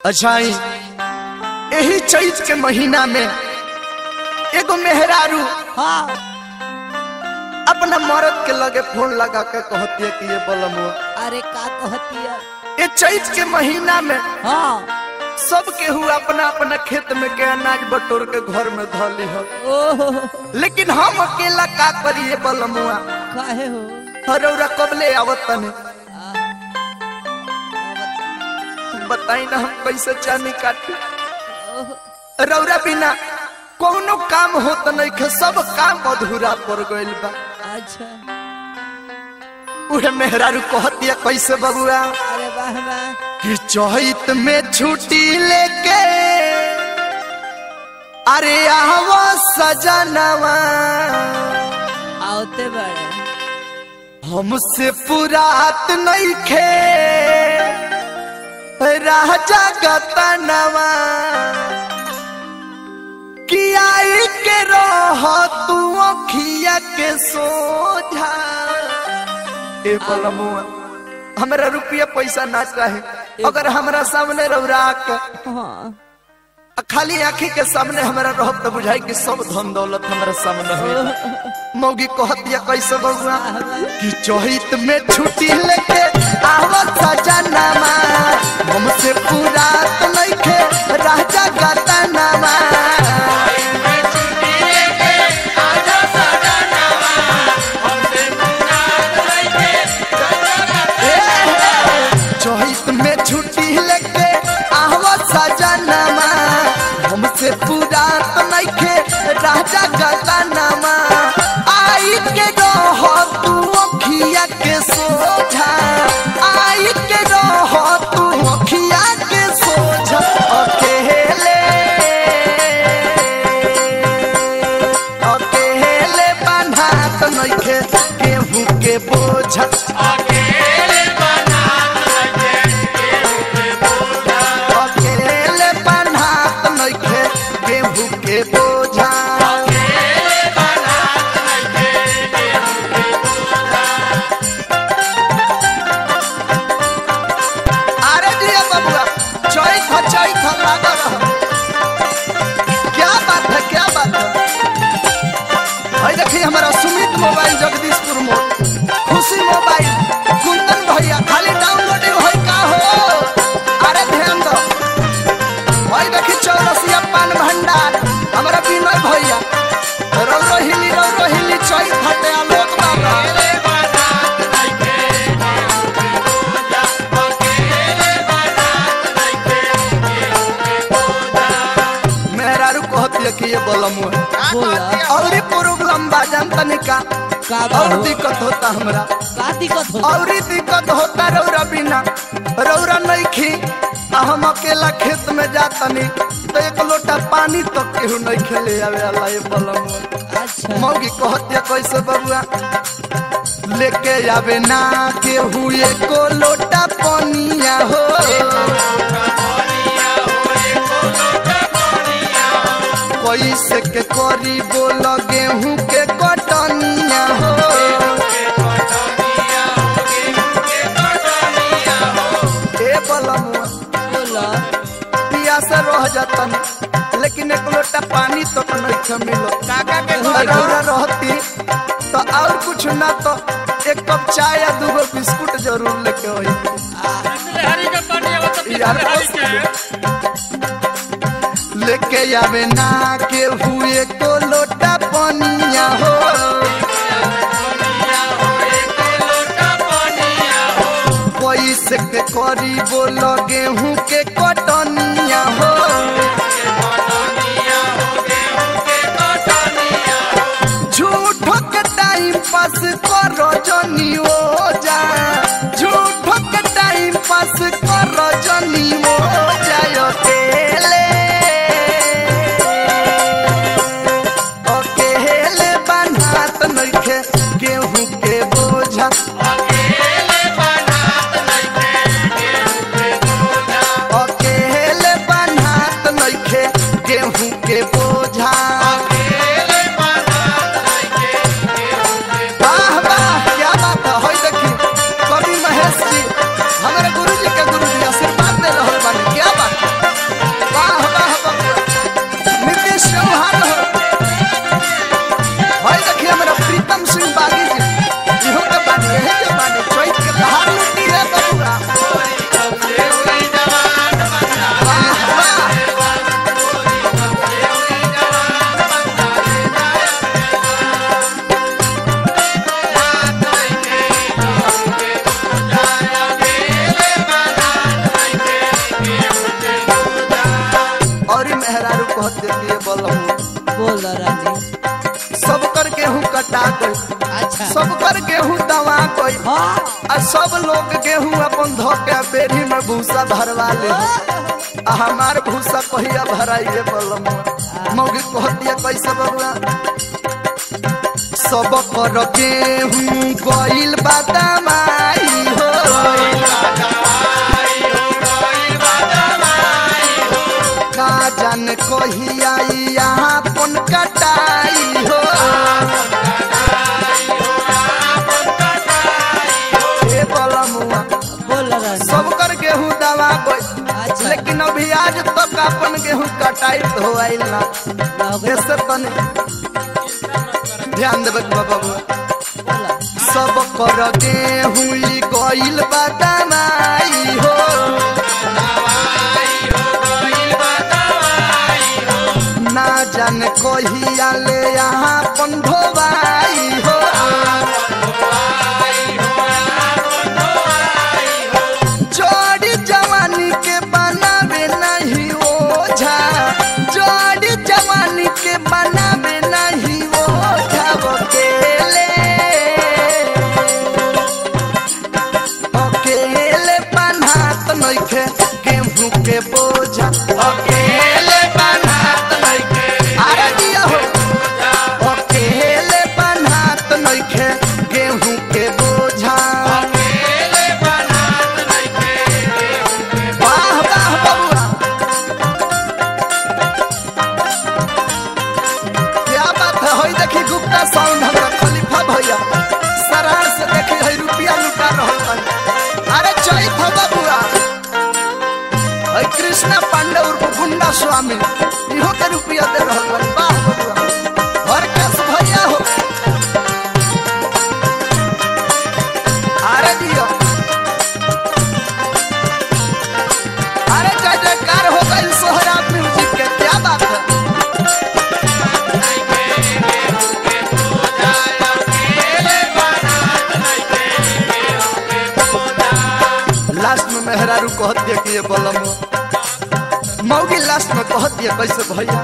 अच्छा ही यही चैत के महीना में एगो मेहरारू हाँ अपना मर्द के लगे फोन लगा के कहती है कि ये बलमुआ अरे का कहती है ये चैत के महीना में हाँ सब केहू अपना अपना खेत में के अनाज बटोर के घर में धली हो ओह लेकिन हम अकेला का करिए बलमुआ काहे हो हरौरा कबले आवत तने आ, बताई ना हम कैसे चानी काटी ओह, रौरा बिना कोनो काम होत नहीं खे सब काम अधूरा पड़ गइल बा अच्छा उहे मेहरारू कहती है कैसे बबुआ अरे वाह वाह कि चैत में छुट्टी लेके अरे आवा सजनवा आवते बड़े हमसे पुरात नहीं खे राजा गतनवा कि आई के रह तू अखिया के सोझा ए बलमुआ हमरा रुपया पैसा ना चाहे अगर हमरा सामने रौरा के हाँ आ खाली आंखी के सामने हमरा रहब तो बुझाई कि सब धन दौलत हमरा सामने हो मौगी कहतिया कैसे बउआ कि चहित में छुट्टी लेके आवत सजनामा हमसे पूरा तो नइखे राजा गतनामा चहित में छुट्टी लेके आवत सजनामा हमसे पूरा तो नइखे राजा गतनामा आई के रह तू अखिया के सोझा आई के रह तू अखिया के सोझा अकेले अकेले बन्हा तो नइखे केहू के बोझा अकेले बन्हा तो नइखे केहू के बोझा अरे दिया बबुआ चैत हो चैत हो लागल रहो क्या बात है क्या बात है भाई देखिए हमारा सुमित मोबाइल जगदीशपुर मोड़ खुशी मोबाइल कुंदन भैया खाली डाउनलोडिंग होई का हो अरे ध्यान दो भाई देखिए चौरसिया पान भंडार हमारा विनय भैया रौरो हिली रौरो हिली चैत हटे आलोक बाबा मेहरारू कहती है कि ये बलम बोला और प्रोग्राम बाजान तनिका का और कहो दिक्कत होता हमरा का दिक्कत हो और दिक्कत होता रौरा बिना रौरा नहीं खी आ हम अकेला खेत में जातनी तो एक लोटा पानी तो केहू नहीं खेले आवे अल्लाह ये बलम अच्छा मौगी कहती है कैसे बबुआ लेके आवे ना केहू एको लोटा पनिया हो कैसे के करी बोल गेहूं के कटनिया हो ए बलमुआ बोला पियासा रह जातन लेकिन एक लोटा पानी तो नहीं मिलो रौरा रहती तो और कुछ ना तो एक कप चाय या दूगो बिस्कुट जरूर लेके आई यार लेके आवे ना के हुए को लोटा पनिया हो पैसे के करी बोल गेहूं के कटनिया हो झूठो के टाइम पास करो जनी ओ जा झूठो के टाइम पास करो जनी ओ जाय अकेले अकेले बनात नइखे गेहूं के बोझा कहते दिए बलम बोल रानी सब कर गेहूं कटा गई अच्छा सब कर गेहूं दवा गई हाँ आ सब लोग गेहूं अपन धो के बेरी में भूसा भरवा ले आ हमार भूसा कहिया भराइए बलम मौगी कहतिया कैसे बबुआ सब कर गेहूं गइल बादामाई हो का जान कहिया यहाँ पन कटाई हो ए बलमुआ बोल रानी सब कर गेहूं दवा गई अच्छा। लेकिन अभी आज तक अपन गेहूं कटाई हो आइल ना लगे ऐसे तने ध्यान देवे बाबा बोला सब कर गेहूं ई गइल बादामाई हो ना जान कहिया ले यहाँ पंधोबाई हो जोड़ी जवानी के बनावे नहीं ओझा जोड़ी जवानी के बनावे नहीं ओझा अकेले अकेले बनात नइखे गेहूं के बोझा अकेले बनात नइखे अरे दिया हो अकेले बनात नइखे गेहूं के बोझा वाह वाह बबुआ क्या बात है होई देखी गुप्ता साउंड हमरा खलीफा भैया सरार से देखी है रुपया लुटा रहल बन अरे चई था बबुआ है कृष्णा पांडे उर्फ गुंडा स्वामी इहो के रुपया दे रहल बन वाह बबुआ हर कस भैया हो अरे दियो अरे जय जयकार हो गई सोहरा म्यूजिक के क्या बात है लास्ट में मेहरारू कहत दिया कि ये बलम मौगी लास्ट में कहत दिया कैसे भैया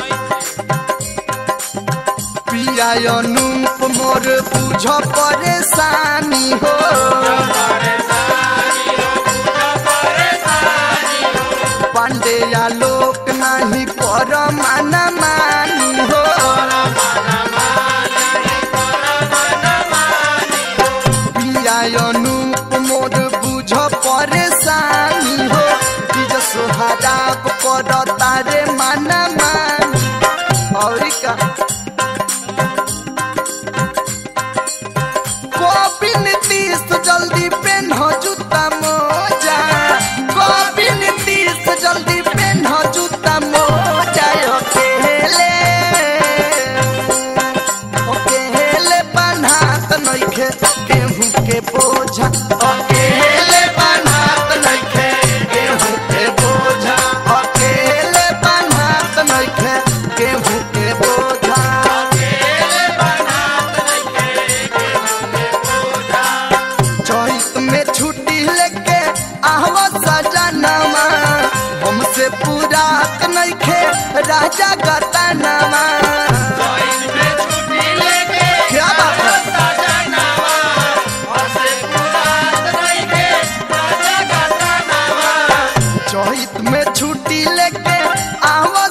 पिया अनूप मोर बुझ परेशानी हो पांडेया लोक नहीं पर माना मानी हो पिया अनूप मोर बुझ परेशानी हो बीज सोहराब कर तारे माना मानी और का कॉपी नीतीश जल्दी पेन हो जूता मोजा कॉपी नीतीश जल्दी पेन हो जूता मोजा अकेले अकेले बनात नइखे गेहूं के बोझा अकेले बनात नइखे गेहूं के बोझा अकेले बनात नइखे गेहूं के बोझा चैत में छुट्टी लेके आहवा सजनवा हमसे पूरा नइखे राजा गतनवा क्या बात है चैत में छुट्टी लेके आवा